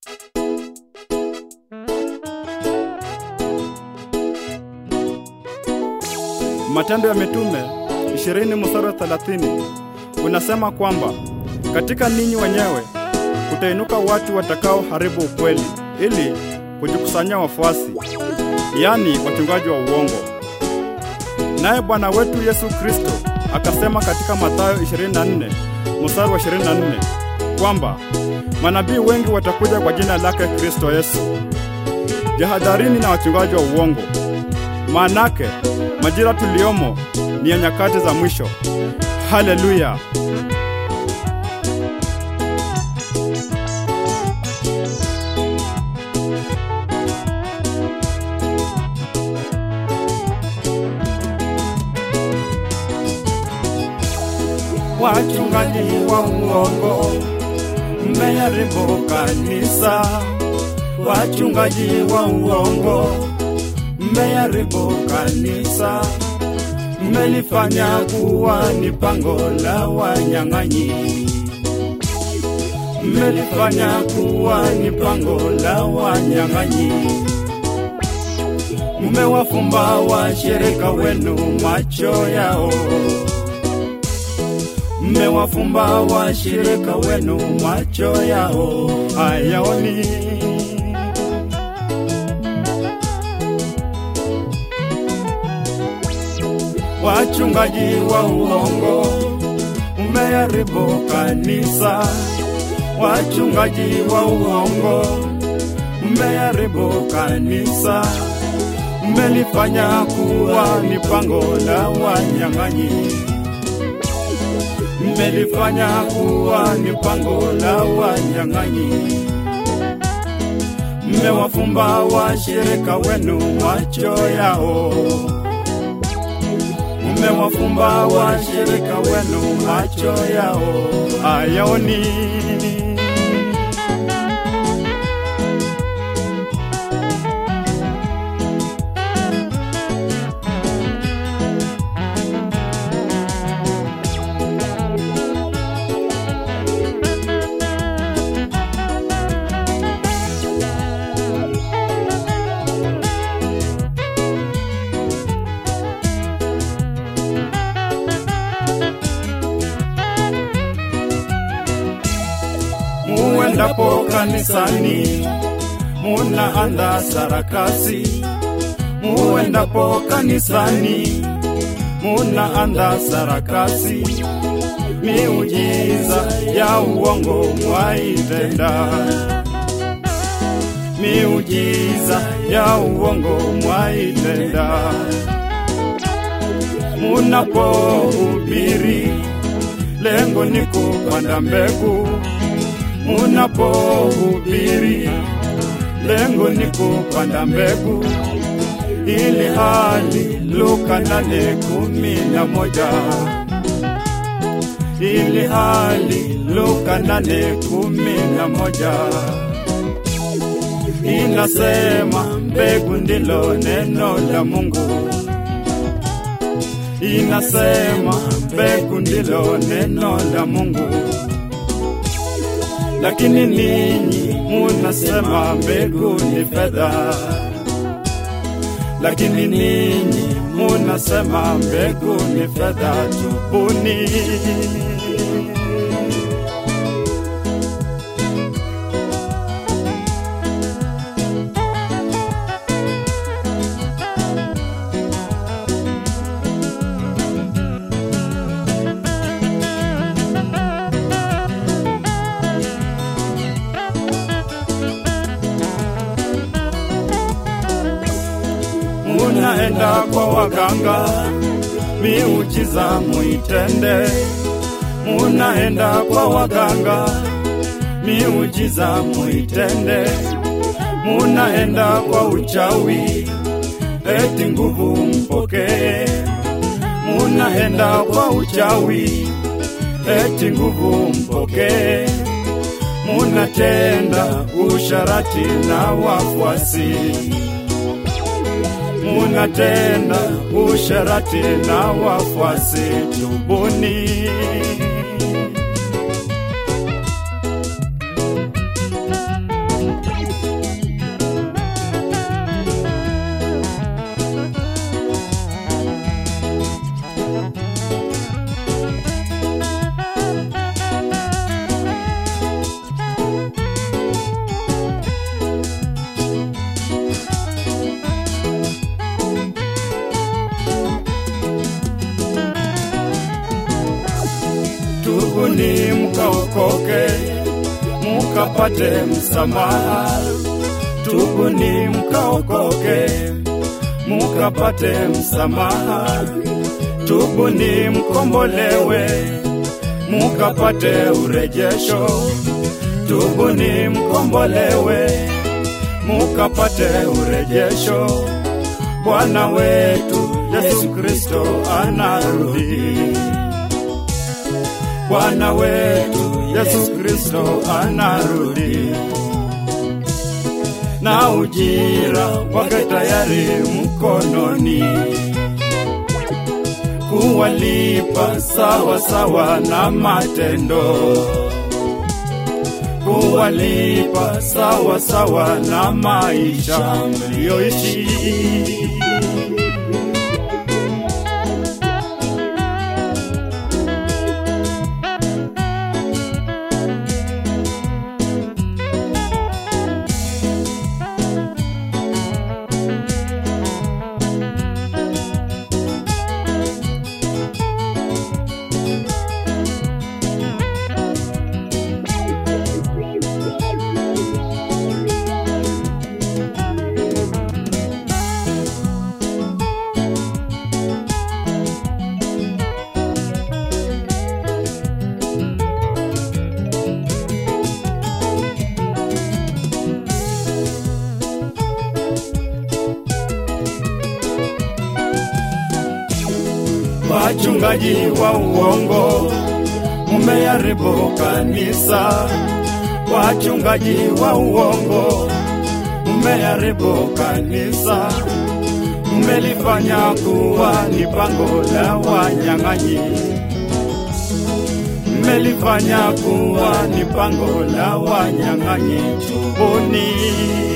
Matendo ya Mitume 20 mstari wa 30 unasema kwamba katika ninyi wenyewe kutainuka watu watakao haribu ukweli ili kujikusanyia wafuasi, yaani wachungaji wa uongo. Naye Bwana wetu Yesu Kristo akasema katika Mathayo 24 mstari wa 24 kwamba manabii wengi watakuja kwa jina lake Kristo Yesu. Jihadharini na wachungaji wa uongo, maanake majira tuliomo ni ya nyakati za mwisho. Haleluya! Wachungaji wa uongo mmeharibu kanisa. Wachungaji wa uongo mmeharibu kanisa, mmelifanya kuwa ni pango la wanyang'anyi, mmelifanya kuwa ni pango la wanyang'anyi. Mmewafumba washirika wenu macho yao mmewafumba washirika wenu macho yao hayaoni. Wachungaji wa uongo mmeharibu kanisa. Wachungaji wa uongo mmeharibu kanisa, mmelifanya kuwa ni pango la wanyang'anyi mmelifanya kuwa ni pango la wanyang'anyi. Mmewafumba washirika wenu macho yao, mmewafumba washirika wenu macho yao hayaoni. muendapo kanisani munaanda sarakasi, muendapo kanisani munaanda sarakasi, miujiza ya uongo mwaitenda, miujiza ya uongo mwaitenda, munapohubiri lengo ni kupanda mbegu munapohubiri lengo ni kupanda mbegu, ili hali Luka nane kumi na moja ili hali Luka nane kumi na moja inasema mbegu ndilo neno la Mungu, inasema mbegu ndilo neno la Mungu lakini ninyi munasema mbegu ni fedha, lakini ninyi munasema mbegu ni fedha. Tubuni. munaenda kwa waganga, miujiza muitende. Munaenda kwa waganga, miujiza muitende. Munaenda kwa uchawi, eti nguvu mpokee. Munaenda kwa uchawi, eti nguvu mpokee. Munatenda usharati na wafuasi munatenda usharati na wafuasi. Tubuni. tubuni mkaokoke, mukapate msamaha. Tubuni mkaokoke, mukapate msamaha. Tubuni mkombolewe, mukapate urejesho. Tubuni mkombolewe, mukapate urejesho. Bwana wetu Yesu Kristo anarudi. Bwana wetu Yesu Kristo anarudi, na ujira wake tayari mkononi, kuwalipa sawa sawa na matendo, kuwalipa sawa sawa na maisha mliyoishi. Wachungaji wa uongo mumeharibu kanisa. Wachungaji wa uongo mumeharibu kanisa, mmelifanya kuwa ni pango la wanyang'anyi, mmelifanya kuwa ni pango la wanyang'anyi. Tubuni.